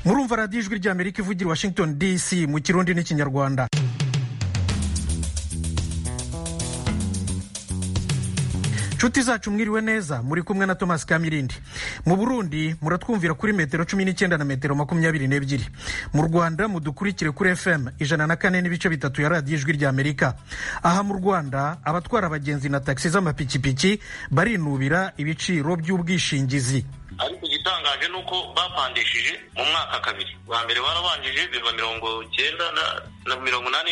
murumva radiyo ijwi ry'amerika ivugira i washington dc mu kirundi n'ikinyarwanda nshuti zacu mwiriwe neza muri kumwe na thomas kamirindi mu burundi muratwumvira kuri metero cumi n'icyenda na metero makumyabiri n'ebyiri mu rwanda mudukurikire kuri fm ijana na kane n'ibice bitatu ya radiyo ijwi rya amerika aha mu rwanda abatwara abagenzi na tagisi z'amapikipiki barinubira ibiciro by'ubwishingizi ariko igitangaje ni uko bapandishije mu mwaka kabiri bwa mbere barabanjije biva mirongo cyenda na mirongo inani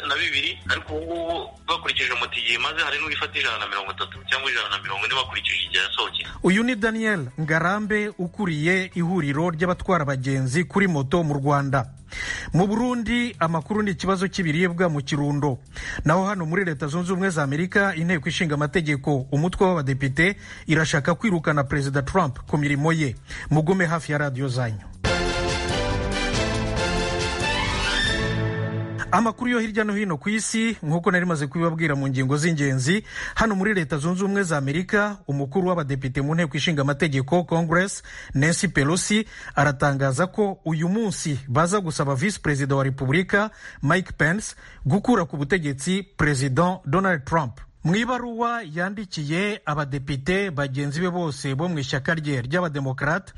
na bibiri ariko ubu ngubu bakurikije umuti igihe maze hari n'uwifata ijana na mirongo itatu cyangwa ijana na mirongo ine bakurikije igihe yasohokeye uyu ni daniel ngarambe ukuriye ihuriro ry'abatwara abagenzi kuri moto mu rwanda mu burundi amakuru ni ikibazo cy'ibiribwa mu kirundo naho hano muri leta zunze ubumwe za amerika inteko ishinga amategeko umutwe w'abadepite irashaka kwirukana perezida trump ku mirimo ye mugume hafi ya radiyo zanyu amakuru yo hirya no hino ku isi nk'uko nari maze kubibabwira mu ngingo z'ingenzi hano muri leta zunze ubumwe za amerika umukuru w'abadepite mu nteko ishinga amategeko congress nancy pelosi aratangaza ko uyu munsi baza gusaba visi perezida wa repubulika mike pence gukura ku butegetsi perezida donald trump mu ibaruwa yandikiye abadepite bagenzi be bose bo mu ishyaka rye ry'abademokarate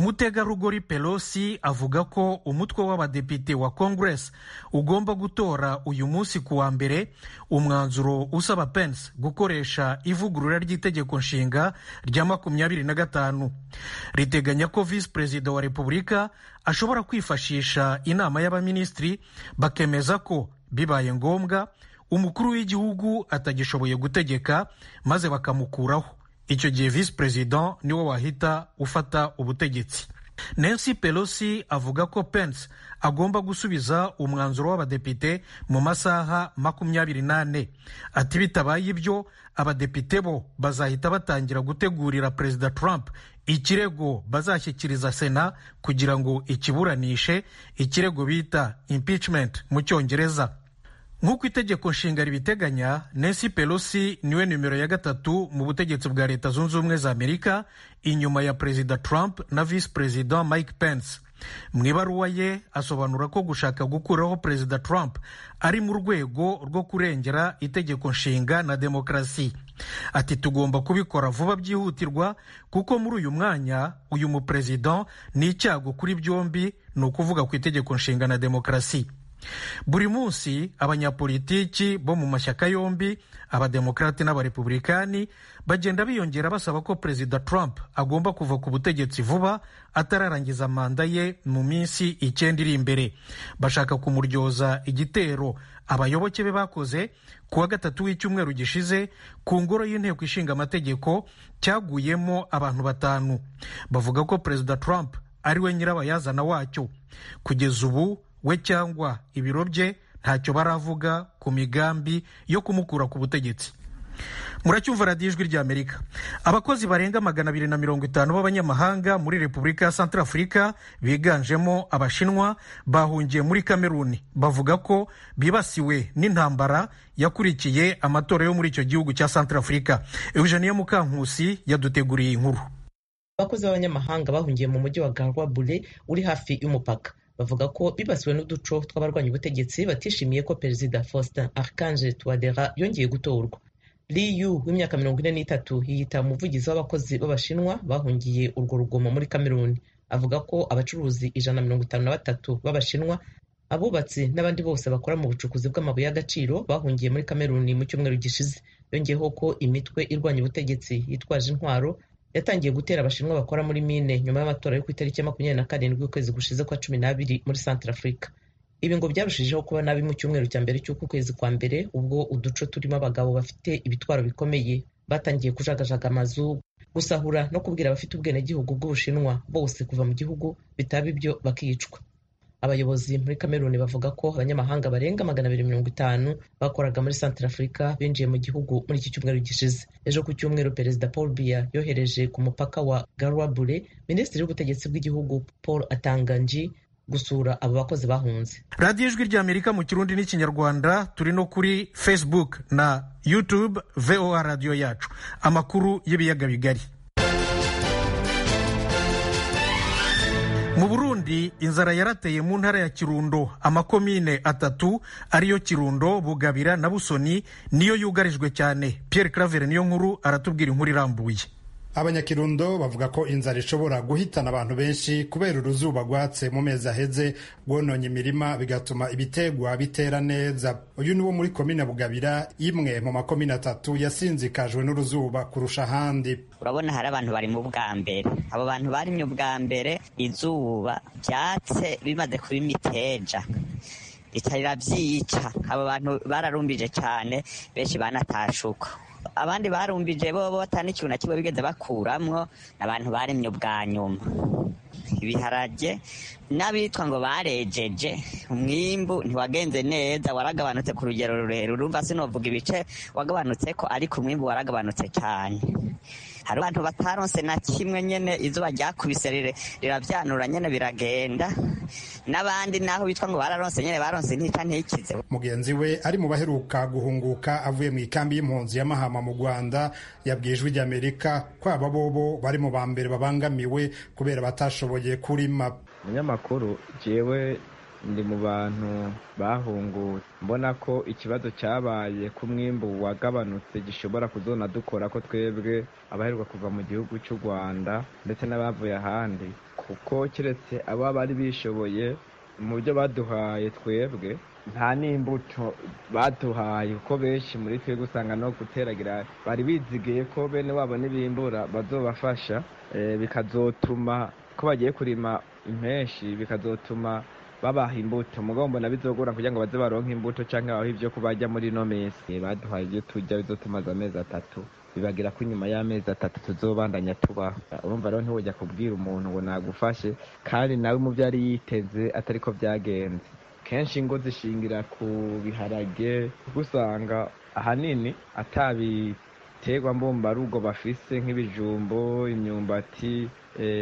umutegarugori pelosi avuga ko umutwe w'abadepite wa congress ugomba gutora uyu munsi ku wa mbere umwanzuro usaba pence gukoresha ivugurura ry'itegeko nshinga rya makumyabiri na gatanu riteganya ko visi perezida wa repubulika ashobora kwifashisha inama y'abaminisitiri bakemeza ko bibaye ngombwa umukuru w'igihugu atagishoboye gutegeka maze bakamukuraho icyo gihe visi perezida niwe wahita ufata ubutegetsi nancy pelosi avuga ko pence agomba gusubiza umwanzuro w'abadepite mu masaha makumyabiri n'ane ati bitabaye ibyo abadepite bo bazahita batangira gutegurira perezida trump ikirego bazashyikiriza sena kugira ngo ikiburanishe ikirego bita impeachment mu cyongereza nk'uko itegeko nshinga ribiteganya nancy pelosi niwe nimero ya gatatu mu butegetsi bwa leta zunze ubumwe za amerika inyuma ya perezida trump na visi perezida mike pence mu ibaruwa ye asobanura ko gushaka gukuraho perezida trump ari mu rwego rwo kurengera itegeko nshinga na demokarasi ati tugomba kubikora vuba byihutirwa kuko muri uyu mwanya uyu muperezida ni icyago kuri byombi ni ukuvuga ku itegeko nshinga na demokarasi buri munsi abanyapolitiki bo mu mashyaka yombi abademokarate n'abarepublikani bagenda biyongera basaba ko perezida trump agomba kuva ku butegetsi vuba atararangiza manda ye mu minsi icyenda iri imbere bashaka kumuryoza igitero abayoboke be bakoze ku wa gatatu w'icyumweru gishize ku ngoro y'inteko ishinga amategeko cyaguyemo abantu batanu bavuga ko perezida trump ariwe nyirabayazana wacyo kugeza ubu we cyangwa ibiro bye ntacyo baravuga ku migambi yo kumukura ku butegetsi muracyumva radiyo ijwi ry'amerika abakozi barenga magana abiri na mirongo itanu b'abanyamahanga muri repubulika ya santarafurika biganjemo abashinwa bahungiye muri kameruni bavuga ko bibasiwe n'intambara yakurikiye amatora yo muri icyo gihugu cya santarafurika eugenia mukankusi yaduteguriye inkuru abakozi b'abanyamahanga bahungiye mu mujyi wa garwabure uri hafi y'umupaka bavuga ko bibasiwe n'uduco tw'abarwanya ubutegetsi batishimiye ko perezida faustin archange touadera yongeye gutorwa li yu w'imyaka mirongo ine n'itatu yiyita umuvugizi w'abakozi b'abashinwa bahungiye urwo rugomo muri kameruni avuga ko abacuruzi ijana na mirongo itanu na batatu b'abashinwa abubatsi n'abandi bose bakora mu bucukuzi bw'amabuye y'agaciro bahungiye muri kameruni mu cyumweru gishize yongeyeho ko imitwe irwanya ubutegetsi yitwaje intwaro yatangiye gutera abashinwa bakora muri mine nyuma y'amatora yo ku itariki ya makumyabiri na karindwi y'ukwezi gushize kwa cumi n'abiri muri Afurika ibi ngo byarushijeho kuba nabi mu cyumweru cya mbere cy'uku kwezi kwa mbere ubwo uduce turimo abagabo bafite ibitwaro bikomeye batangiye kujagajaga amazu gusahura no kubwira abafite ubwenegihugu bw'ubushinwa bose kuva mu gihugu bitaba ibyo bakicwa abayobozi muri kameruni bavuga ko abanyamahanga barenga magana abiri mirongo itanu bakoraga muri Afurika binjiye mu gihugu muri iki cyumweru gishize ejo ku cyumweru perezida paul biya yohereje ku mupaka wa garwabure minisitiri w'ubutegetsi bw'igihugu paul atanganji gusura abo bakozi bahunze radiyo ijwi ry'amerika mu kirundi n'ikinyarwanda turi no kuri facebook na youtube voa radiyo yacu amakuru y'ibiyaga bigari mu burundi inzara yarateye mu ntara ya kirundo amakomine atatu ariyo kirundo bugabira na busoni niyo yugarijwe cyane pierre claver niyo nkuru aratubwira inkuru irambuye abanyakirundo bavuga ko inzara ishobora guhitana abantu benshi kubera uruzuba rwatse mu mezi aheze rwononye imirima bigatuma ibitegwa bitera neza uyu ni wo muri komine bugabira imwe mu makomine atatu yasinzikajwe n'uruzuba kurusha ahandi urabona hari abantu bari mu bwa mbere abo bantu barimye ubwa mbere izuba ryatse bimaze kuba imiteja ritarira byica abo bantu bararumbije cyane benshi banatashuka abandi barumbije bo batana ikintu na kimwe bigeze bakuramwo abantu baremye ubwa nyuma ibiharage n'abitwa ngo barejeje umwimbu ntiwagenze neza waragabanutse ku rugero rurerure urumva sinovuga ibice wagabanutse ko ariko umwimbu waragabanutse cyane hari abantu bataronse na kimwe nyene izuba ryakubise rirabyanura nyene biragenda n'abandi naho bitwa ngo bararonse nyene baronse intica ntikize mugenzi we ari mu baheruka guhunguka avuye mu ikambi y'impunzi ya mahama mu rwanda yabwiye ijwi ry'amerika ko aba bobo bari mu ba mbere babangamiwe kubera batashoboye kurima umunyamakuru jewe ndi mu bantu bahunguye mbona ko ikibazo cyabaye ku mwimbu wagabanutse gishobora kuzona dukora ko twebwe abaheruka kuva mu gihugu cy'u rwanda ndetse n'abavuye ahandi kuko keretse abo bari bishoboye mu byo baduhaye twebwe nta n'imbuto baduhaye kuko benshi muri twebwe usanga no guteragira bari bizigiye ko bene wabo n'ibimbura bazobafasha bikazotuma ko bagiye kurima impenshi bikazotuma babaha imbuto mugomba bizogora kugira ngo baze baronke imbuto cyangwa babahe ibyo kubarya muri ino minsi baduhaye ibyo turya bizotumaze amezi atatu bibagira ko inyuma y'amezi atatu tuzobandanya tubaho urumva rero ntiwujya kubwira umuntu ngo nagufashe kandi nawe mu byo yari yiteze atari ko byagenze kenshi ingo zishingira ku biharage usanga ahanini atabiterwa mbumbarugo bafise nk'ibijumbo imyumbati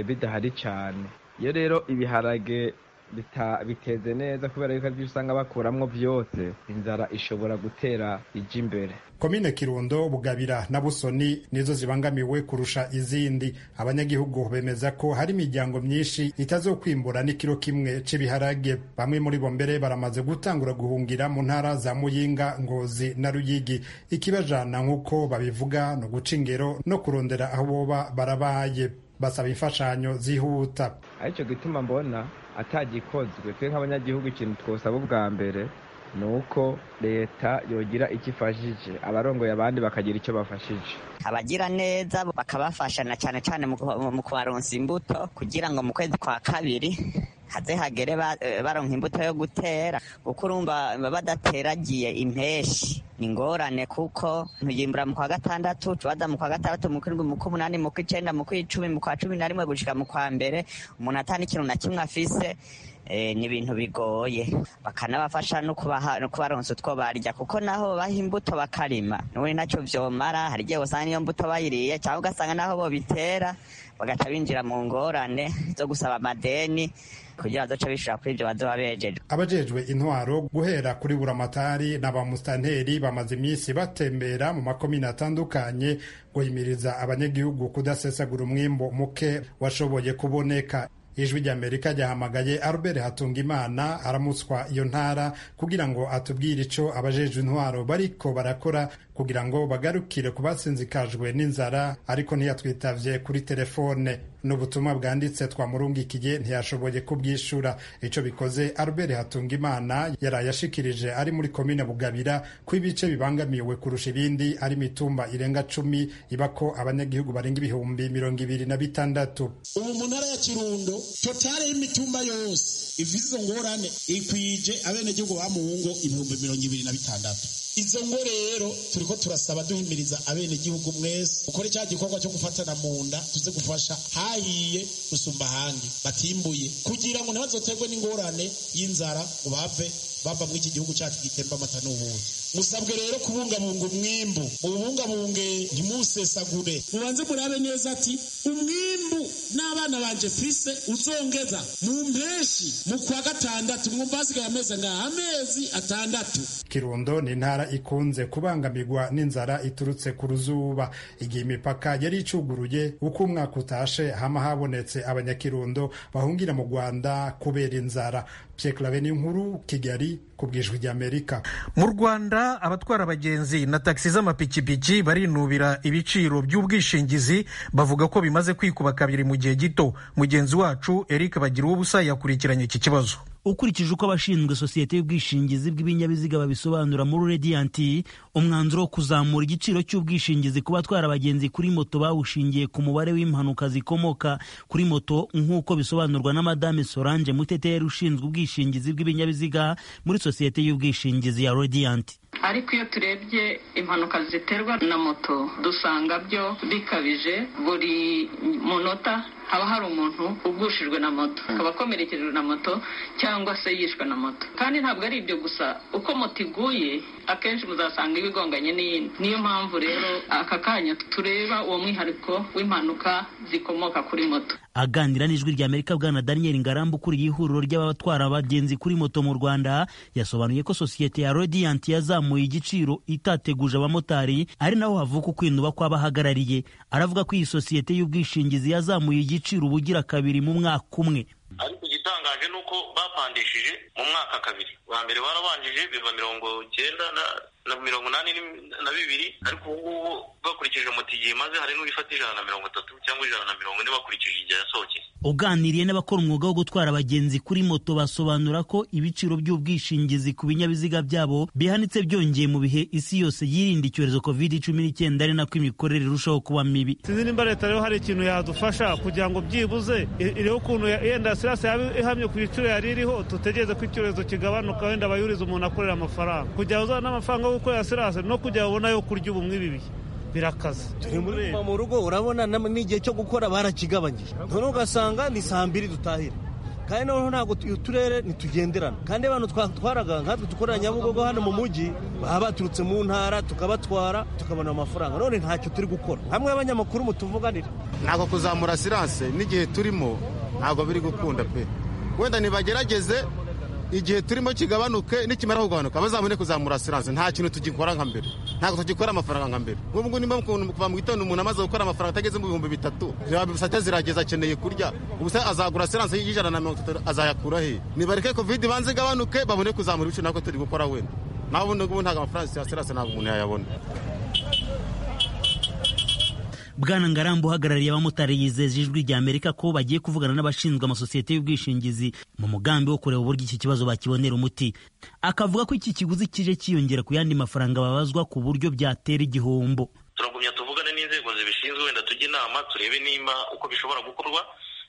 bidahari cyane iyo rero ibiharage biteze neza kubera yuko ibyo usanga bakuramwo byose inzara ishobora gutera ijya imbere komine kirundo bugabira na busoni nizo zibangamiwe kurusha izindi abanyagihugu bemeza ko hari imiryango myinshi itazokwimbura n'ikiro kimwe cy'ibiharage bamwe muri bo mbere baramaze gutangura guhungira mu ntara za muyinga ngozi na ruyigi ikibajana nk'uko babivuga no guca ingero no kurondera aho boba barabaye basaba imfashanyo zihuta aricyo gituma mbona atagikozwe twe nk'abanyagihugu ikintu twosaba ubwa mbere ni uko leta yogira icyo ifashije abarongoye abandi bakagira icyo bafashije abagira neza bakabafasha na cyane cyane mu kubaronsa imbuto kugira ngo mu kwezi kwa kabiri haze hagere baronka imbuto yo gutera kuko urumva badateragiye impeshi ni ingorane kuko ntuyimbura mu kwa gatandatu tubaza mu kwa gatandatu mu kwindwi mu kw'umunani mu kw'icenda mu kw'icumi mu kwa cumi na rimwe gushika mu kwa mbere umuntu atana ikintu na kimwe afise ni ibintu bigoye bakanabafasha no kubaronsa utwo barya kuko naho baha imbuto bakarima n'ubundi ntacyo byomara hari igihe usanga iyo mbuto bayiriye cyangwa ugasanga naho bo bitera bagaca binjira mu ngorane zo gusaba amadeni kugira ngo bishobora kuri ibyo baduha bejeje abajejwe intwaro guhera kuri buramatari na ba musitanteri bamaze iminsi batembera mu makomine atandukanye guhimiriza abanyagihugu kudasesagura umwimbo muke washoboye kuboneka ijwi ry'amerika ryahamagaye albert hatungimana aramutswa iyo ntara kugira ngo atubwire icyo abajejwe intwaro bariko barakora kugira ngo bagarukire ku basinzikajwe n'inzara ariko ntiyatwitavye kuri telefone n'ubutumwa bwanditse twamurungikiye ntiyashoboye kubwishura icyo bikoze albert hatungimana yaraye ashikirije ari muri komine bugabira ko ibice bibangamiwe kurusha ibindi ari imitumba irenga cumi iba ko abanyagihugu barenga ibihumbi mirongo ibiri na bitandatu ubu mu ntara ya kirundo totale y'imitumba yose ivize izo ngorane ikwije abenegihugu bamuhungo ibihumbi mirongo ibiri na bitandatu izo ngo rero turiko turasaba duhimiriza abenegihugu mwese ukore cya gikorwa cyo gufatana mu nda tuze gufasha hahiye gusumba ahandi batimbuye kugira ngo ntibazoterwe n'ingorane y'inzara ngo bave bava muri iki gihugu cyacu gitemba amata n'ubundi musabwe rero kubungabunga umwimbu mubungabunge ntimusesagure mubanze murabe neza ati umwimbu n'abana banje fise uzongeza mu mpeshi mu kwa gatandatu mwumva hasigaye amezi angahe amezi atandatu kirundo ni intara ikunze kubangamirwa n'inzara iturutse ku ruzuba igihe imipaka yari icuguruye uko umwaka utashe hama habonetse abanyakirundo bahungira mu rwanda kubera inzara pyeklave ni nkuru kigali ku bwijwi ry'amerika mu rwanda abatwara abagenzi na tagisi z'amapikipiki barinubira ibiciro by'ubwishingizi bavuga ko bimaze kwikuba kabiri mu gihe gito mugenzi wacu eric bagira ubusa yakurikiranye iki kibazo ukurikije uko abashinzwe sosiyete y'ubwishingizi bw'ibinyabiziga babisobanura muri radiyanti umwanzuro wo kuzamura igiciro cy'ubwishingizi ku batwara abagenzi kuri moto bawushingiye ku mubare w'impanuka zikomoka kuri moto nk'uko bisobanurwa na madame solange muteteri ushinzwe ubwishingizi bw'ibinyabiziga muri sosiyete y'ubwishingizi ya radiyanti ariko iyo turebye impanuka ziterwa na moto dusanga byo bikabije buri munota haba hari umuntu ugushijwe na moto akaba akomerekerejwe na moto cyangwa se yishwe na moto kandi ntabwo ari ibyo gusa uko moto iguye akenshi muzasanga ibigonganye n'iyindi niyo mpamvu rero aka kanya tureba uwo mwihariko w'impanuka zikomoka kuri moto aganira n'ijwi ry'amerika bwana daniel ngarambu ukuriye ihuriro ry'abatwara abagenzi kuri moto mu rwanda yasobanuye ko sosiyete ya radiyanti yazamuye igiciro itateguje abamotari ari naho havuka ukwinuba kw'abahagarariye aravuga ko iyi sosiyete y'ubwishingizi yazamuye igiciro ubugira kabiri mu mwaka umwe ariko igitangaje ni uko bapandishije mu mwaka kabiri wa mbere barabanjije biva mirongo icyenda na mirongo inani na bibiri ariko ubu ngubu bakurikije moto igihe imaze hari n'ubifata ijana na mirongo itatu cyangwa ijana na mirongo ine bakurikije igihe yasohokeye uganiriye n'abakora umwuga wo gutwara abagenzi kuri moto basobanura ko ibiciro by'ubwishingizi ku binyabiziga byabo bihanitse byongeye mu bihe isi yose yirinda icyorezo covid cumi n'icyenda ari nako imikorere irushaho kuba mibi sinzi nimba leta rero hari ikintu yadufasha kugira ngo byibuze iriho ukuntu yenda sirasi yaba ihamye ku biciro yari iriho dutegereze ko icyorezo kigabanuka wenda abayuriza umuntu akorera amafaranga kugira uzana n'amafaranga yo gukorera sirasi no kugira ubona yo kurya ubu nk'ibi bihe birakaze turi mu rugo urabona n'igihe cyo gukora barakigabanyije none ugasanga ni saa mbiri dutahira kandi noneho ntabwo uturere ntitugenderana kandi abantu twatwaraga nkatwe dukorera nyabugogo hano mu mujyi baba baturutse mu ntara tukabatwara tukabona amafaranga none ntacyo turi gukora hamwe abanyamakuru mutuvuganira ntabwo kuzamura siranse n'igihe turimo ntabwo biri gukunda pe wenda ntibagerageze igihe turimo kigabanuke nikimara kugabanuka bazabone kuzamura siranse nta kintu tugikora nka mbere ntabwo tugikora amafaranga nka mbere nk'ubu ngubu niba kuva mu gitondo umuntu amaze gukora amafaranga atageze mu bihumbi bitatu bisate zirageza akeneye kurya ubusa azagura siranse y'ijana na mirongo itatu azayakura he nibareke kovide banze igabanuke babone kuzamura ibiciro ntabwo turi gukora wenda nawe ubundi ngubu ntabwo amafaranga ya siranse ntabwo umuntu yayabona bwana ngarambu uhagarariye abamotari yizeje ijwi ry'amerika ko bagiye kuvugana n'abashinzwe amasosiyete y'ubwishingizi mu mugambi wo kureba uburyo iki kibazo bakibonera umuti akavuga ko iki kiguzi kije cyiyongera ku yandi mafaranga babazwa ku buryo byatera igihombo turagumya tuvugane n'inzego zibishinzwe wenda tujye inama turebe nimba uko bishobora gukorwa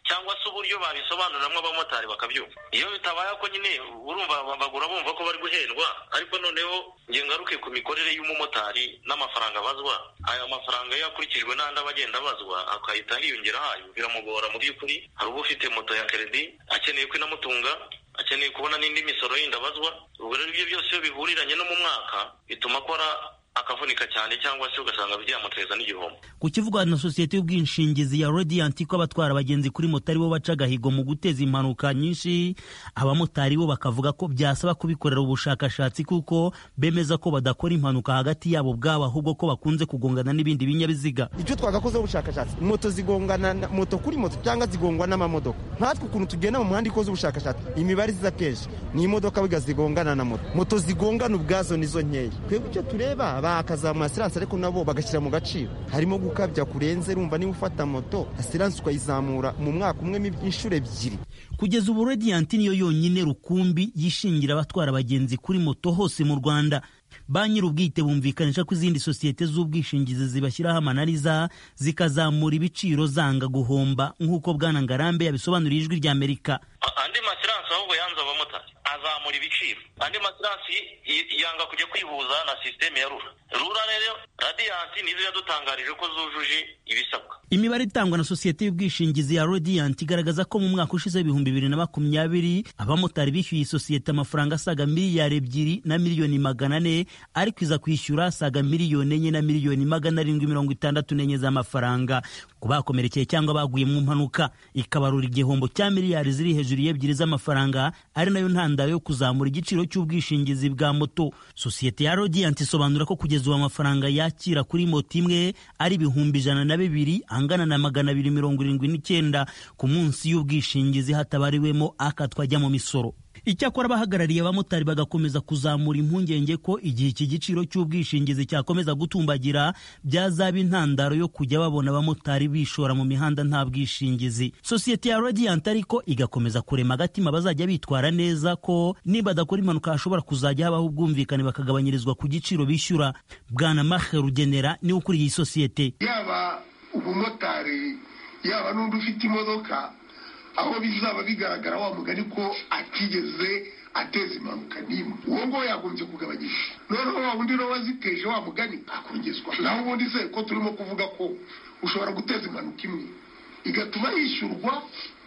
cyangwa se uburyo babisobanuriramo abamotari bakabyumva iyo bitabaye ko nyine urumva bagura bumva ko bari guhendwa ariko noneho nge ngaruke ku mikorere y'umumotari n'amafaranga abazwa aya mafaranga iyo akurikijwe n'andi aba agenda abazwa akahita hiyongera hayo biramugora mu by'ukuri hari uba ufite moto ya keredi akeneye ko inamutunga akeneye kubona n'indi misoro yindi abazwa ubwo rero ibyo byose iyo bihuriranye no mu mwaka bituma akora akavunika cyane cyangwa se ugasanga byamuteza n'igihombo ku kivugwa na sosiyete y'ubwishingizi ya radiyanti ko abatwara abagenzi kuri moto aribo baca agahigo mu guteza impanuka nyinshi abamotari bo bakavuga ko byasaba kubikorera ubushakashatsi kuko bemeza ko badakora impanuka hagati yabo ubwabo ahubwo ko bakunze kugongana n'ibindi binyabiziga icyo twagakozeho ubushakashatsi moto zigongana moto kuri moto cyangwa zigongwa n'amamodoka nkatwe ukuntu tugenda mu muhanda ikoze ubushakashatsi imibare iza kenshi ni imodoka biga zigongana na moto moto zigongana ubwazo nizo nkeya twebwe icyo tureba bakazamura asiranse ariko nabo bagashyira mu gaciro harimo gukabya kurenze rumva niba ufata moto asiranse ukayizamura mu mwaka umwe inshuro ebyiri kugeza ubu radiyanti niyo yonyine rukumbi yishingira abatwara abagenzi kuri moto hose mu rwanda ba nyir'ubwite bumvikanisha ko izindi sosiyete z'ubwishingizi zibashyiraho amananiza zikazamura ibiciro zanga guhomba nk'uko bwana ngarambe yabisobanuriye ijwi ry'amerika andi masiranse ahubwo yanze abamotari azamura ibiciro andi matirasi yanga kujya kwihuza na sisiteme ya rura rura rero radiyanti nizo yadutangarije ko zujuje ibisabwa imibare itangwa na sosiyete y'ubwishingizi ya radiyanti igaragaza ko mu mwaka ushize ibihumbi bibiri na makumyabiri abamotari bishyuye isosiyete amafaranga asaga miliyari ebyiri na miliyoni magana ane ariko iza kwishyura asaga miliyoni enye na miliyoni magana arindwi mirongo itandatu n'enye z'amafaranga ku bakomerekeye cyangwa baguye mu mpanuka ikabarura igihombo cya miliyari ziri hejuru y'ebyiri z'amafaranga ari nayo ntandaro yo kuzamura igiciro cy'ubwishingizi bwa moto sosiyete ya radiyanti isobanura ko kugeza ubu amafaranga yakira kuri moto imwe ari ibihumbi ijana na bibiri angana na magana abiri mirongo irindwi n'icyenda ku munsi y'ubwishingizi hatabariwemo akatwajya mu misoro icyakora abahagarariye abamotari bagakomeza kuzamura impungenge ko igihe iki giciro cy'ubwishingizi cyakomeza gutumbagira byazaba intandaro yo kujya babona abamotari bishora mu mihanda nta bwishingizi sosiyete ya radiant ariko igakomeza kurema agatima bazajya bitwara neza ko niba adakora impanuka hashobora kuzajya habaho ubwumvikane bakagabanyirizwa ku giciro bishyura bwana mahe rugenera niwe ukuriye iyi sosiyete yaba umumotari yaba n'undi ufite imodoka aho bizaba bigaragara wa mugani ko atigeze ateza impanuka n'imwe uwo nguwo yagombye kugabanyisha noneho wa wundi nawe waziteje wa mugani akongezwa naho ubundi se ko turimo kuvuga ko ushobora guteza impanuka imwe igatuma yishyurwa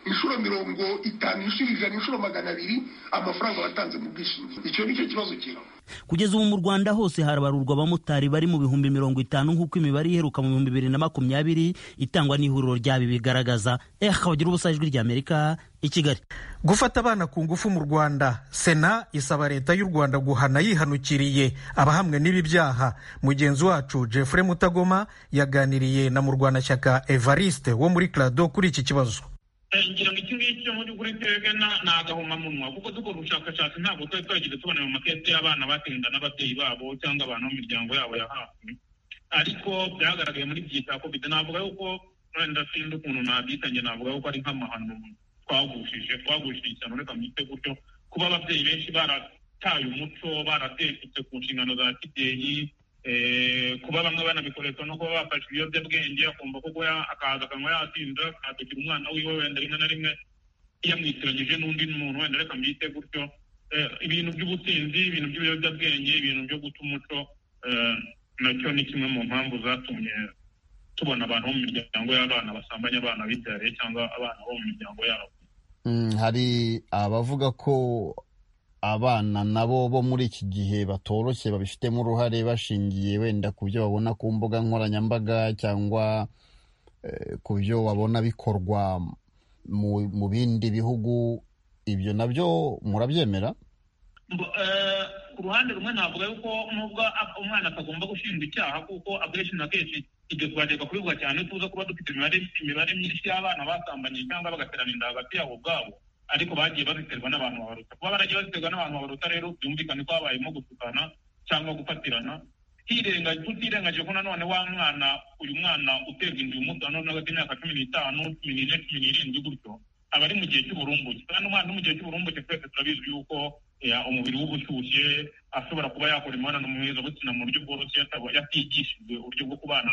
inshuro mirongo itanu inshuro ijana inshuro magana abiri amafaranga watanze mu bwishingizi icyo ni cyo kibazo kiraba kugeza ubu mu rwanda hose harabarurwa abamotari bari mu bihumbi mirongo itanu nk'uko imibare iheruka mu bihumbi bibiri na makumyabiri itangwa n'ihuriro ryabi bigaragaza eh bagira ubusa ijwi ry'amerika i kigali gufata abana ku ngufu mu rwanda sena isaba leta y'u rwanda guhana yihanukiriye abahamwe n'ibi byaha mugenzi wacu jeffrey mutagoma yaganiriye na murwanashyaka evariste wo muri clado kuri iki kibazo ngira ngo iki ngiki cyo muri kuri twebwe ni agahomamunwa kuko dukora ubushakashatsi ntabwo twari twagize tubona mu matete y'abana batenda n'ababyeyi babo cyangwa abantu mu miryango yabo ya hafi ariko byagaragaye muri byita covid navuga yuko wenda sinzi ukuntu nabyitanye navuga yuko ari nk'amahano twagushije twagushije ishyano reka mwite gutyo kuba ababyeyi benshi barataye umuco baratekutse ku nshingano za kibyeyi kuba bamwe banabikoresha no kuba bafashe ibiyobyabwenge akumva ko akaza akanywa yatinda akadugira umwana wiwe wenda rimwe na rimwe yamwitiranyije n'undi muntu wenda reka mbyite gutyo ibintu by'ubusinzi ibintu by'ibiyobyabwenge ibintu byo guta umuco nacyo ni kimwe mu mpamvu zatumye tubona abantu bo mu miryango y'abana basambanya abana bibyariye cyangwa abana bo mu miryango yabo hari abavuga ko abana nabo bo muri iki gihe batoroshye babifitemo uruhare bashingiye wenda ku byo babona ku mbuga nkoranyambaga cyangwa ku byo babona bikorwa mu bindi bihugu ibyo nabyo murabyemera ku ruhande rumwe navuga yuko nubwo umwana atagomba gushinjwa icyaha kuko akenshi na kenshi ibyo turagerwa kubivuga cyane tuza kuba dufite imibare myinshi y'abana basambanye cyangwa bagaterana inda hagati yabo ubwabo ariko bagiye baziterwa n'abantu babaruta kuba baragiye baziterwa n'abantu babaruta rero byumvikane ko habayemo gutukana cyangwa gufatirana tutirengagije ko nanone wa mwana uyu mwana uterwa inzu y'umuto nanone hagati y'imyaka cumi n'itanu cumi n'ine cumi n'irindwi gutyo aba ari mu gihe cy'uburumbuke kandi umwana uri mu gihe cy'uburumbuke twese turabizi yuko umubiri we uba ushyushye ashobora kuba yakora imibonano mpuzabitsina mu buryo bworoshye yatigishijwe uburyo bwo kubana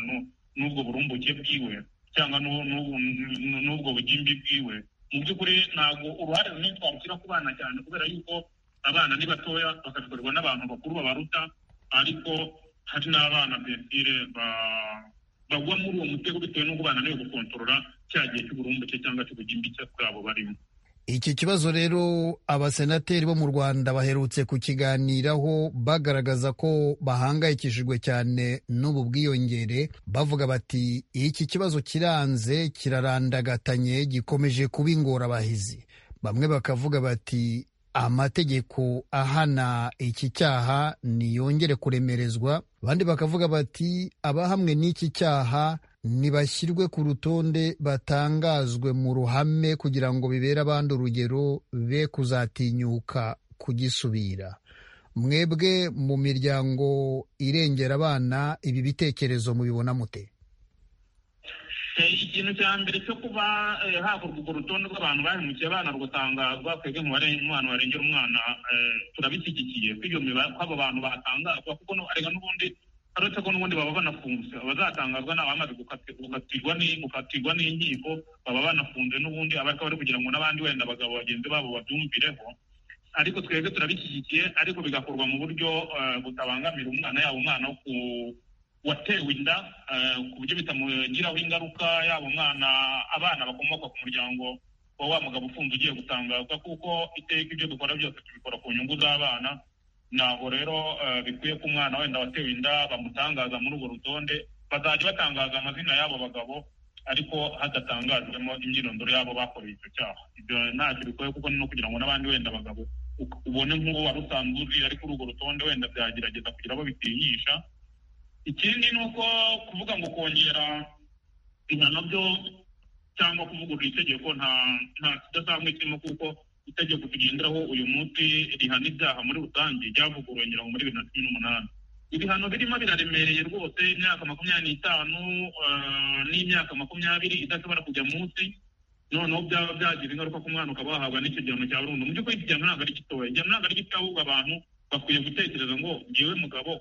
n'ubwo burumbuke bwiwe cyangwa n'ubwo bugimbi bwiwe mu by'ukuri ntabwo uruhare runini twarushyira ku bana cyane kubera yuko abana ni batoya bakabikorerwa n'abantu bakuru babaruta ariko hari n'abana bensire bagwa muri uwo mutego bitewe n'uko bana niwe gukontorora cya gihe cy'uburumbuke cyangwa cy'ubugimbi bwabo barimo iki kibazo rero abasenateri bo mu rwanda baherutse kukiganiraho bagaragaza ko bahangayikishijwe cyane n'ubu bwiyongere bavuga bati iki kibazo kiranze kirarandagatanye gikomeje kuba ingorabahizi bamwe bakavuga bati amategeko ahana iki cyaha niyongere kuremerezwa abandi bakavuga bati abahamwe n'iki cyaha ntibashyirwe ku rutonde batangazwe mu ruhame kugira ngo bibere abandi urugero be kuzatinyuka kugisubira mwebwe mu miryango irengera abana ibi bitekerezo mubibona mute ikintu cya mbere cyo kuba hakorwa urwo rutonde rw'abantu bahemukiye abana rutangazwa twebwe mu umwana warengera umwana turabishyigikiye ko abo bantu batangazwa kuko arega n'ubundi uretse ko n'ubundi baba banafunze abazatangazwa ni abamaze gukatirwa n'inkiko baba banafunze n'ubundi abariko bari kugira ngo n'abandi wenda abagabo bagenzi babo babyumvireho ariko twebwe turabishyigikiye ariko bigakorwa mu buryo eh, butabangamira umwana yaba umwana wo ku- watewe inda eh, ku buryo bitamugiraho ingaruka yaba umwana abana bakomoka ku muryango wa wa mugabo ufunze ugiye gutangazwa kuko iteka ibyo dukora byose tubikora ku nyungu z'abana ntabwo rero eh, bikwiye ko umwana wenda watewe inda bamutangaza muri urwo rutonde bazajya batangaza amazina y'abo bagabo ariko hadatangajwemo imyirondoro y'abo bakoreye icyo cyaha ibyo ntacyo bikwiye kuko ni no kugira ngo n'abandi wenda abagabo u- ubone nk'uwo wari usanzwe uzi ari kuri urwo rutonde wenda byagerageza kugira abo bitinyisha ikindi ni uko kuvuga ngo kongera ibihano byo cyangwa kuvugurura itegeko nta nta kidasanzwe kirimo kuko itegeko tugenderaho uyu munsi rihana ibyaha muri rusange ryavuguruwe ngira ngo muri bibiri na cumi n'umunani ibihano birimo biraremereye rwose imyaka makumyabiri n'itanu eh, n'imyaka makumyabiri idashobora kujya munsi noneho byaba byagira ingaruka ku mwana ukaba wahabwa n'icyo gihano cya burundu mu by'ukuri iki gihano ntabwo ari gitoya igihano ntabwo ari gito ahubwo abantu bakwiye gutekereza ngo ngewe mugabo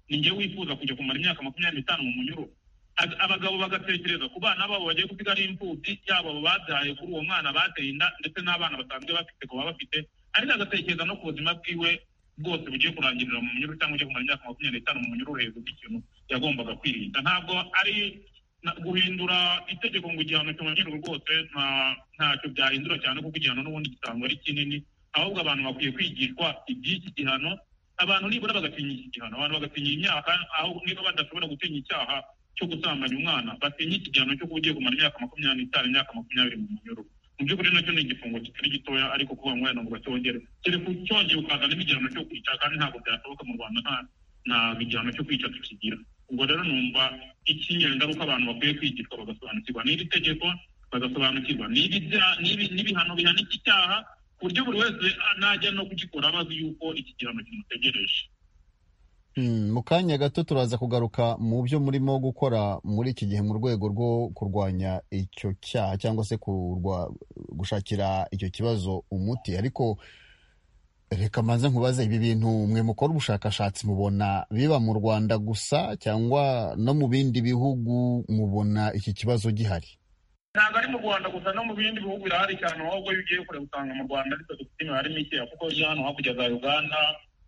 ni ngewe wifuza kujya kumara imyaka makumyabiri n'itanu mu munyururu Ag- abagabo bagatekereza ku bana babo bagiye gusiga ari imfubyi yaba abo babyaye kuri uwo mwana bateye inda ndetse n'abana basanzwe bafite ku baba bafite ariko agatekereza no ku buzima bwiwe bwose bugiye kurangirira mu munyururu cyangwa ugiye kumara imyaka makumyabiri n'itanu mu munyururu hejuru y'ikintu yagombaga kwirinda ntabwo ari na- guhindura itegeko ngo igihano cyongerwe rwose nta- ntacyo byahindura cyane kuko igihano n'ubundi gisanzwe ari kinini ahubwo abantu bakwiye kwigishwa iby'iki gihano abantu nibura bagatinya iki gihano abantu bagatinya imyaka aho niba badashobora gutinya icyaha cyo gusambanya umwana batinya iki gihano cyo kuba ugiye kumara imyaka makumyabiri n'itanu imyaka makumyabiri mu munyururu mu by'ukuri nacyo ni igifungo kitari gitoya ariko kuba umwana ngo bacyongere dore ku cyongeye ukazanamo igihano cyo kwica kandi ntabwo byashoboka mu rwanda nta nta igihano cyo kwica tukigira ubwo rero numva icy'ingengaruka abantu bakwiye kwigishwa bagasobanukirwa n'iri tegeko bagasobanukirwa n'ibi bya- n'ibi- n'ibihano bihana iki cyaha ku buryo buri wese najya no kugikora abazi yuko iki gihano kimutegereje Mm, mu kanya gato turaza kugaruka mu byo murimo gukora muri iki gihe mu rwego rwo kurwanya icyo cyaha cyangwa se kurwa- gushakira icyo kibazo umuti ariko reka mbanze nkubaze ibi bintu mwe mukora ubushakashatsi mubona biba mu rwanda gusa cyangwa no mu bindi bihugu mubona iki kibazo gihari ntabwo ari mu rwanda gusa no mu bindi bihugu birahari cyane ahubwo iyo ugiye kure usanga mu rwanda ariko dufite imibare mikeya kuko iyo hano hakurya za uganda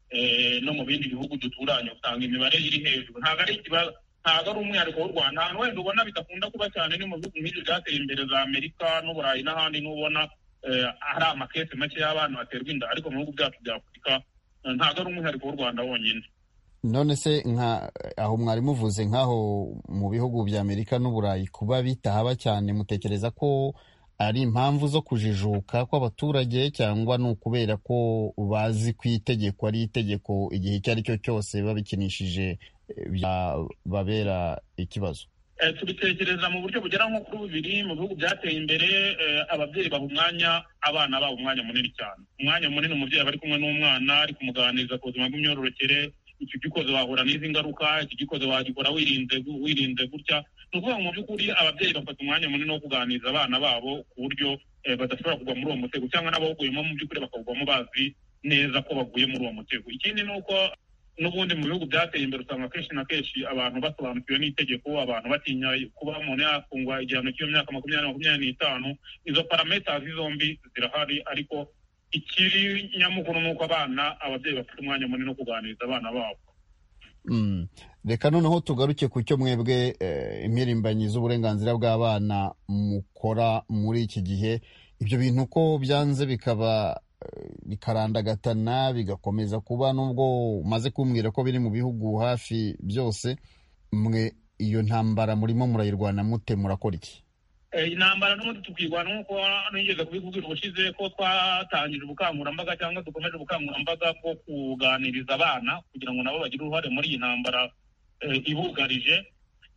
eh, no mu bindi bihugu duturanye usanga imibare iri hejuru ntabwo ari ikibazo ntabwo ari umwihariko w'u rwanda ahantu wenda ubona bidakunda kuba cyane ni mu bihugu nk'ibyo byateye imbere za amerika n'uburayi n'ahandi n'ubona eh, hari amakesi make y'abana baterwa inda ariko mu bihugu byacu bya afurika eh, ntabwo ari umwihariko w'u rwanda wonyine none se nka aho mwari muvuze nk'aho mu bihugu bya amerika n'uburayi kuba bitahaba cyane mutekereza ko ari impamvu zo kujijuka kw'abaturage cyangwa ni ukubera ko bazi ko itegeko ari itegeko igihe icyo ari cyo cyose babikinishije eh, byababera ikibazo Eh, tubitekereza mu buryo bugera nko kuri bubiri mu bihugu byateye imbere eh, ababyeyi baha umwanya abana babo umwanya munini cyane umwanya munini umubyeyi aba ari kumwe n'umwana ari kumuganiriza ku buzima bw'imyororokere iki gikoze wahura n'izi ngaruka iki gikoze wagikora wirinze gu- wirinze gutya ni ukuvuga ngo mu by'ukuri ababyeyi bafata umwanya munini wo kuganiriza abana babo ku buryo eh, badashobora kugwa muri uwo mutego cyangwa n'abawuguyemo mu by'ukuri bakawugwamo bazi neza ko baguye muri uwo mutego ikindi ni uko n'ubundi mu bihugu byateye imbere usanga kenshi na kenshi abantu basobanukiwe n'itegeko abantu batinya kuba umuntu yafungwa igihano cy'iyo myaka makumyabiri makumyabiri n'itanu izo parametazi zombi zirahari ariko ikiri nyamukuru ni uko abana ababyeyi bafite umwanya munini wo kuganiriza abana babo Mm. reka noneho tugaruke ku cyo mwebwe eh, impirimbanyi z'uburenganzira bw'abana mukora muri iki gihe ibyo bintu ko byanze bikaba eh, bikarandagatana bigakomeza kuba nubwo umaze kumbwira ko biri mu bihugu hafi byose mwe iyo ntambara murimo murayirwana mute murakora iki Eh, intambara n'ubundi tukirwana nk'uko nigeze kubikubwira ubushize ko twatangije ubukangurambaga cyangwa dukomeje ubukangurambaga bwo kuganiriza abana kugira ngo nabo bagire uruhare muri iyi ntambara eh, ibugarije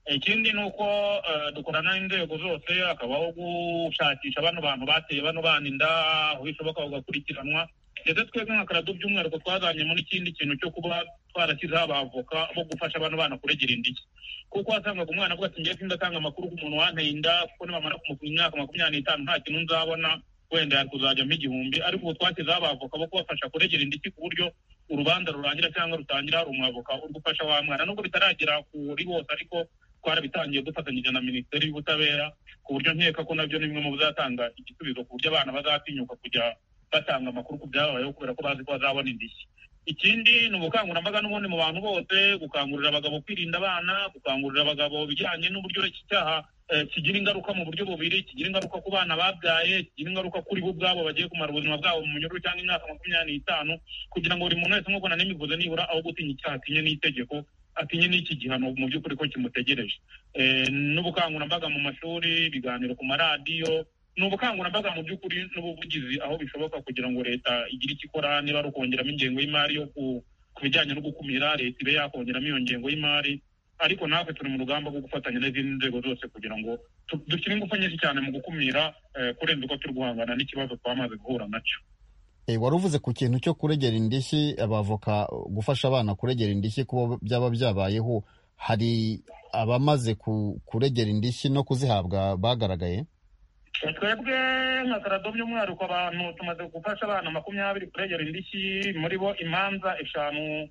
ikindi ni uko eh, dukorana n'inzego zose hakabaho gushakisha bano bantu bateye bano bana inda aho bishoboka bagakurikiranwa ndetse twebwe nka karadu by'umwihariko twazanyemo n'ikindi kintu cyo kuba twarashyizeho abavoka bo gufasha bano bana kuregera indishyi kuko wasangaga umwana avuga ati ngiye sindatanga amakuru ku muntu wanteye inda kuko nibamara kumupima imyaka makumyabiri n'itanu nta kintu nzabona wenda yari kuzajyamo igihumbi ariko ubu twashyizeho abavoka bo kubafasha kuregera indishyi ku buryo urubanza rurangira cyangwa rutangira hari umwavoka uri gufasha wa mwana nubwo bitaragera kuri bose ariko twarabitangiye dufatanyije na minisiteri y'ubutabera ku buryo nkeka ko nabyo ni bimwe mu bizatanga igisubizo ku buryo abana bazatinyuka kujya batanga amakuru ku byababayeho kubera ko bazi ko bazabona indishyi ikindi ni ubukangurambaga n'ubundi mu bantu bose gukangurira abagabo kwirinda abana gukangurira abagabo bijyanye n'uburyo iki cyaha eh, kigira ingaruka mu buryo bubiri kigira ingaruka ku bana babyaye kigira ingaruka kuri bo ubwabo bagiye kumara ubuzima bwabo mu munyururu cyangwa imyaka makumyabiri n'itanu kugira ngo buri muntu wese nk'ubona n'imivuze nibura aho gutinya icyaha atinye n'itegeko atinye n'iki gihano mu by'ukuri ko kimutegereje Eh, n'ubukangurambaga mu mashuri ibiganiro ku maradiyo ni ubukangurambaga mu by'ukuri n'ubuvugizi aho bishoboka kugira ngo leta igire icyo ikora niba ari ukongeramo ingengo y'imari yo ku ku bijyanye no gukumira leta ibe yakongeramo iyo ngengo y'imari ariko natwe turi mu rugamba rwo gufatanya n'izindi nzego zose kugira ngo tu- dushyire ingufu nyinshi cyane mu gukumira eh, kurenza uko turi guhangana n'ikibazo twamaze guhura nacyo Eh, wari uvuze ku kintu cyo kuregera indishyi abavoka gufasha abana kuregera indishyi kuba byaba byabayeho hari abamaze ku- kuregera indishyi no kuzihabwa bagaragaye twebwe nka karado by'umwihariko abantu tumaze gufasha abana makumyabiri kuregera indishyi muri bo imanza eshanu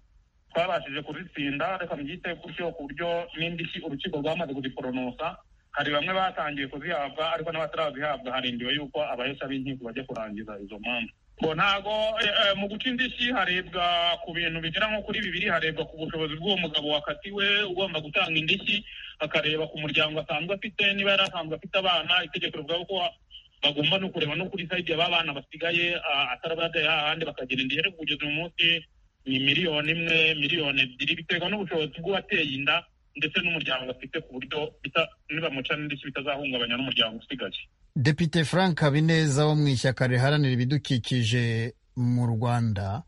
twabashije kuzitsinda reka mbyite gutyo ku buryo n'indishyi urukiko rwamaze kuziporonosa hari bamwe batangiye kuzihabwa ariko n'abatarazihabwa harindiwe yuko abahesha b'inkiko bajya kurangiza izo manza ngo ntago eh, eh, mu guca indishyi harebwa ku bintu bigera nko kuri bibiri harebwa ku bushobozi bw'uwo mugabo wakatiwe ugomba gutanga indishyi akareba ku muryango asanzwe afite niba yari asanzwe afite abana itegeko rivuga ko bagomba no kureba no kuri sayidi ya ba bana basigaye ah, ataraba yajyaye hahandi bakagera indishyi ariko kugeza uyu munsi ni miliyoni imwe miliyoni ebyiri biterwa n'ubushobozi bw'uwateye inda ndetse n'umuryango afite ku buryo bita- nibamuca n'indishyi bitazahungabanya n'umuryango usigaye depite frank habineza wo mu ishyaka riharanira ibidukikije mu rwanda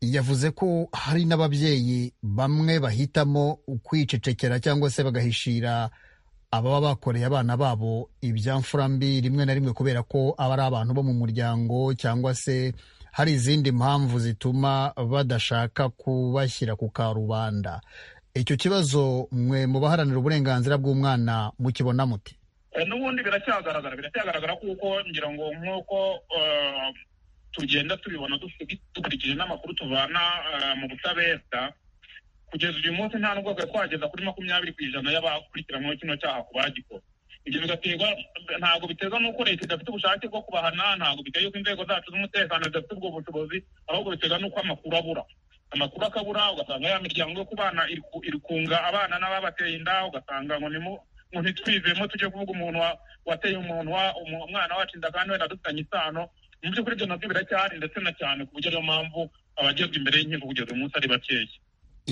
yavuze ko hari n'ababyeyi bamwe bahitamo kwicecekera cyangwa se bagahishira ababa bakoreye abana babo ibyamfura mbi rimwe na rimwe kubera ko aba ari abantu bo mu muryango cyangwa se hari izindi mpamvu zituma badashaka kubashyira ku karubanda icyo kibazo mwe mu baharanira uburenganzira bw'umwana mukibona muti Eh, n'ubundi biracyagaragara biracyagaragara kuko ngira ngo nk'uko eh, tugenda tubibona dufi- dukurikije n'amakuru tuvana eh, mu butabera kugeza uyu munsi nta nubwo twari twageza kuri makumyabiri ku ijana y'abakurikiranweho kino cyaha ku bagikora ibyo bigaterwa ntabwo biterwa n'uko leta idafite ubushake bwo kubahana ntabwo biterwa n'uko inzego zacu z'umutekano zidafite ubwo bushobozi ahubwo biterwa n'uko amakuru abura amakuru akabura ugasanga ya miryango yo ku bana iri ku- iri kunga abana n'ababateye inda ugasanga ngo nimu ngo ntitwivemo tujye kuvuga umuntu wa- wateye umuntu wa- umu- umwana wacu inda kandi wenda dufitanye isano mu by'ukuri ibyo nabyo biracyahari ndetse na cyane ku buryo ariyo mpamvu abagezwa imbere y'inkiko kugeza uyu munsi ari bakeya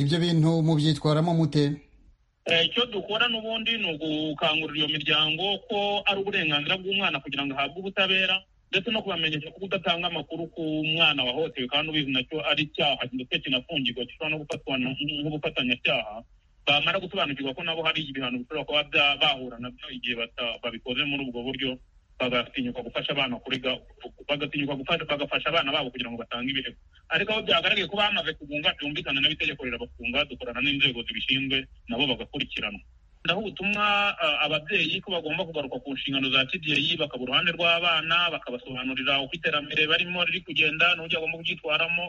ibyo bintu mubyitwaramo mute Eh, icyo dukora n'ubundi ni ugukangurira iyo miryango ko ari uburenganzira bw'umwana kugira ngo ahabwe ubutabera ndetse no kubamenyesha ko kudatanga amakuru ku mwana wahohotewe kandi ubizi nacyo ari icyaha ndetse kinafungirwa gishobora no gufatwa nk- nk'ubufatanyacyaha bamara gusobanukirwa ko nabo hari ibihano bishobora kuba bya- bahura nabyo igihe bata- babikoze muri ubwo buryo bagatinyuka gufasha abana kurega bagatinyuka gufasha- bagafasha abana babo kugira ngo batange ibirego ariko aho byagaragaye ko bamaze kugunga byumvikana n'itegeko rirabafunga dukorana n'inzego zibishinzwe nabo bagakurikiranwa ndaho ubutumwa ah, ababyeyi ko bagomba kugaruka ku nshingano za kibyeyi bakaba uruhande rw'abana bakabasobanurira uko iterambere barimo riri kugenda n'uburyo bagomba kuryitwaramo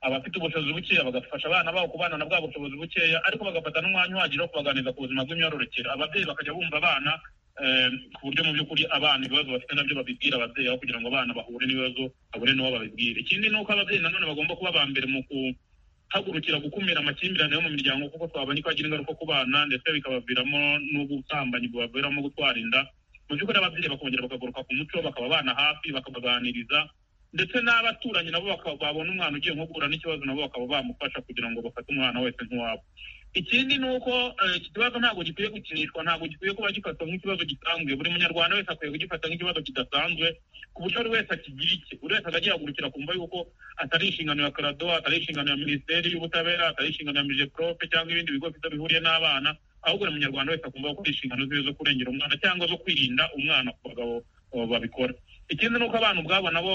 abafite ubushobozi bukeya bagafasha abana babo kubana na bwa bushobozi bukeya ariko bagafata n'umwanya uhagije wo kubaganiriza ku buzima bw'imyororokere ababyeyi bakajya bumva abana eh, ku buryo mu by'ukuri abana ibibazo bafite nabyo babibwira ababyeyi aho kugira ngo abana bahure n'ibibazo bahure n'uwo babibwira ikindi ni uko ababyeyi nanone bagomba kuba aba mbere mu guhagurukira gukumira amakimbirane yo mu miryango kuko twabonye ko agira ingaruka ku bana ndetse bikabaviramo n'ubusambanyi bubaviramo gutwara inda mu by'ukuri ababyeyi bakongera bakagaruka ku muco bakaba abana hafi bakabaganiriza ndetse n'abaturanyi nabo bakaba babona umwana ugiye nko guhura n'ikibazo nabo bakaba bamufasha kugira ngo bafate umwana wese nk'uwabo ikindi ni uko eh, iki kibazo ntabwo gikwiye gukinishwa ntabwo gikwiye kuba gifatwa nk'ikibazo gisanzwe buri munyarwanda wese akwiye kugifata nk'ikibazo kidasanzwe ku buryo buri wese akigira icye buri wese akajya yahagurukira kumva yuko atari inshingano ya karado atari inshingano ya minisiteri y'ubutabera atari inshingano ya mijeprofe cyangwa ibindi bigo bifite bihuriye n'abana ahubwo buri munyarwanda wese akumva ko ari inshingano ziwe zo kurengera umwana cyangwa zo kwirinda umwana ku bagabo eh, babikora ikindi ni uko abana ubwabo nabo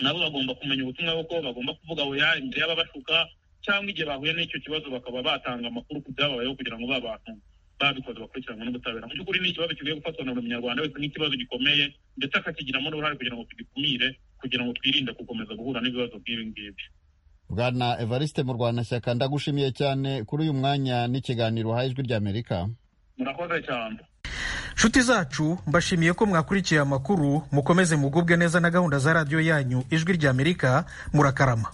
nabo bagomba kumenya ubutumwa bw'uko bagomba kuvuga oya imbere y'ababashuka cyangwa igihe bahuye n'icyo kibazo bakaba batanga amakuru ku byababayeho kugira ngo ba bantu babikoze bakurikiranwe n'ubutabera mu by'ukuri ni ikibazo kikwiye gufatwa na buri munyarwanda wese nk'ikibazo gikomeye ndetse akakigiramo n'uruhare kugira ngo tugikumire kugira ngo twirinde gukomeza guhura n'ibibazo nk'ibi ngibi bwana evariste mu rwanashyaka ndagushimiye cyane kuri uyu mwanya n'ikiganiro uhaye ijwi ry'amerika murakoze cyane nshuti zacu mbashimiye ko mwakurikiye amakuru mukomeze mugubwe neza na gahunda za radiyo yanyu ijwi ry'amerika murakarama